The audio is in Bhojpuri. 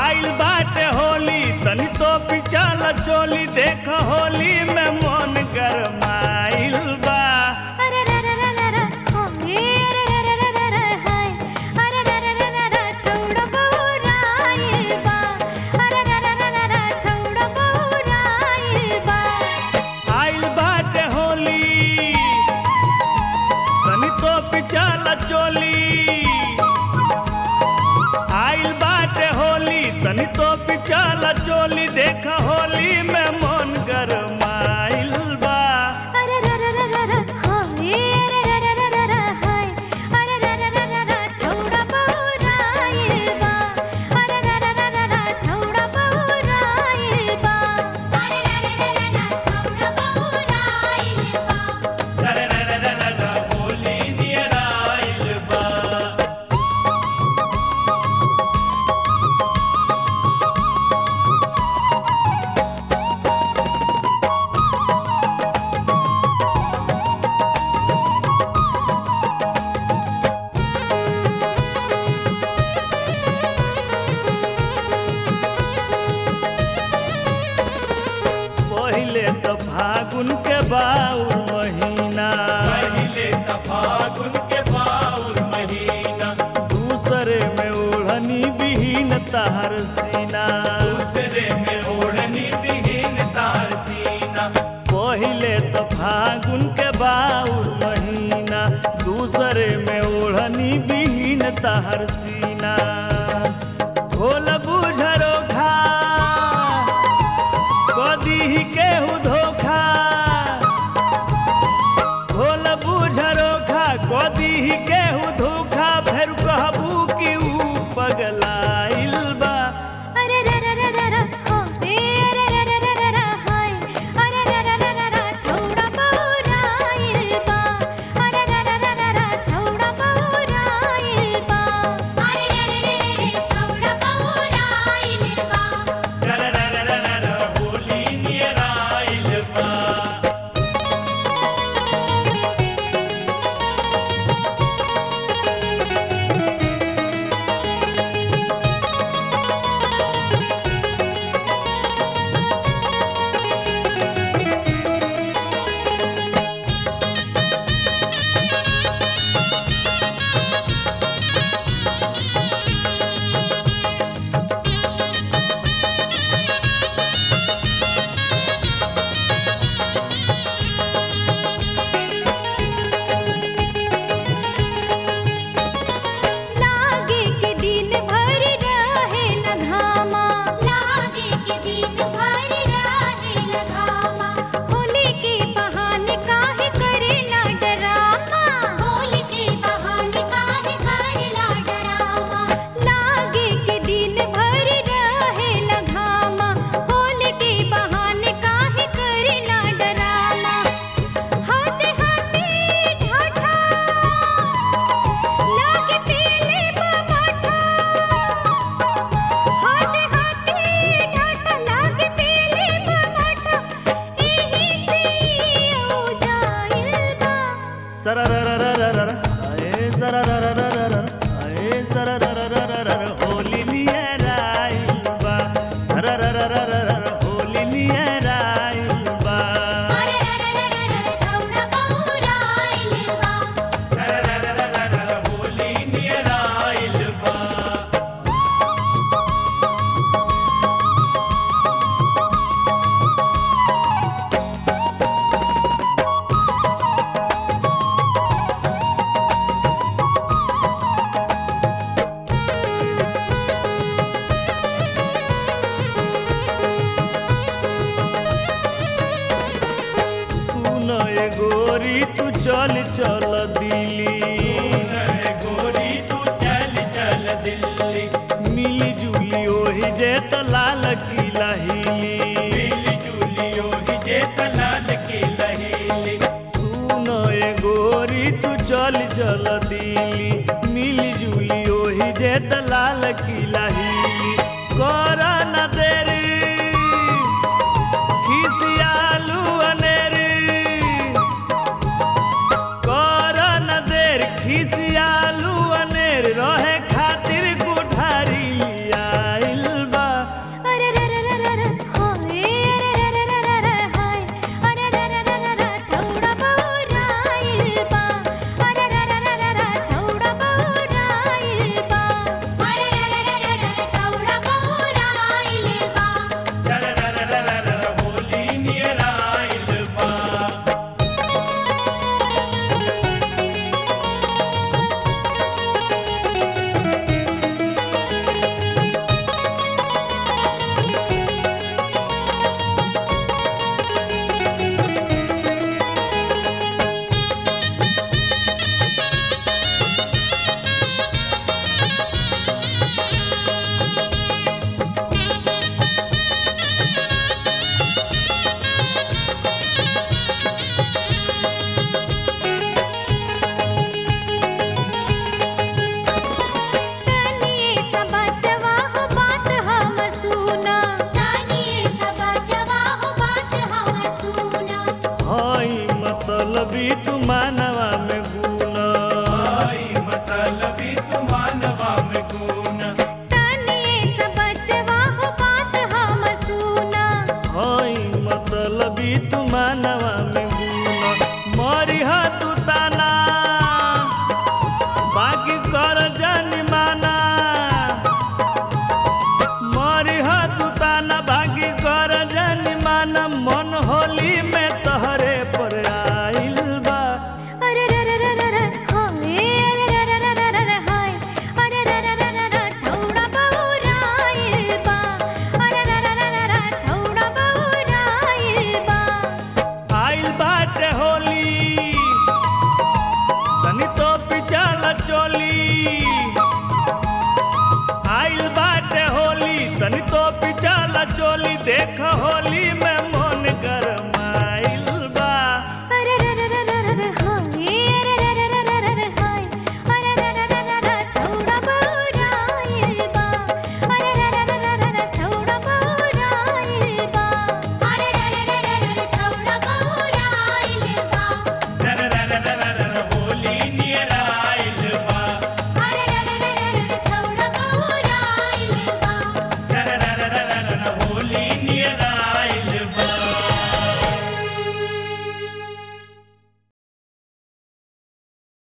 आइल बाटे होली तनी तो पिचल चोली देख होली में मन गरमाइल बा अरे रे रे रे रे रे होली रे रे रे रे रे हाय अरे रे रे रे रे रे छौड़ा बौराइल बा अरे रे रे रे रे रे छौड़ा बौराइल बा आइल बाटे होली तनी तो पिचल चोली आइल बाटे होली तनी तो पिचल चोली देख होली में मन गरमाइल बा अरे रे रे रे रे रे होली रे रे रे रे रे रे हाय अरे रे रे रे रे रे छौड़ा बौराइल बा अरे रे रे रे रे रे छौड़ा बौराइल बा अरे रे रे रे रे रे छौड़ा बौराइल बा होली नियर आइल बा पहिले त फागुन के बाउर महीना पहिले त फागुन के बाउर महीना दूसरे में ओढ़नी बिहीन तहर सीना दूसरे में ओढ़नी बिहीन तार सीना पहिले त फागुन के बाउर महीना दूसरे में ओढ़नी बिहीन तहर सीना भोल बुझरो खा कदी केहू धोखा भोल बुझरो खा कदी केहू धोखा फेर कहबू कि ऊ पगलाइल बा अरे रे रे रे रे रे होली रे रे रे रे रे रे हाय अरे रे रे रे रे रे छौड़ा बौराइल बा अरे रे रे रे रे रे छौड़ा बौराइल बा अरे रे रे रे रे रे छौड़ा बौराइल बा होली नियर आइल बा लागे के दिन भर रहे लगामा लागे के दिन भर रहे लगामा होली के बहाने काहे करेला डरामा होली के बहाने काहे करेला डरामा लागे के दिन भर रहे लगामा होली के बहाने काहे करेला डरामा हाथे हाथे ढाठा लागे पीले बमाठा हाथे हाथे ढाठा लागे पीले बमाठा एही से ओ जाइल बा सररररररर, आए सररररररर, आए सररररररर, होली नियर आइल बा सररररररर, होली नियर आइल बा अरे रे रे रे रे छौड़ा बौराइल बा होली नियर आइल बा सुन ए गोरी तू चल चल दिल्ली गोरी तू चल चल दिल्ली मिली जुली ओही जे त लाल किला हिली मिली जुलियो ही जे तलाल की लहीली सुन ए गोरी तू चल चल दिल्ली मिली जुली ओही जे त लाल किला हिली कर न देरी खिसियालू अनेरी कर न देर खिसियालू अनेर रहे खातिर कोठारी आइल बा देख होली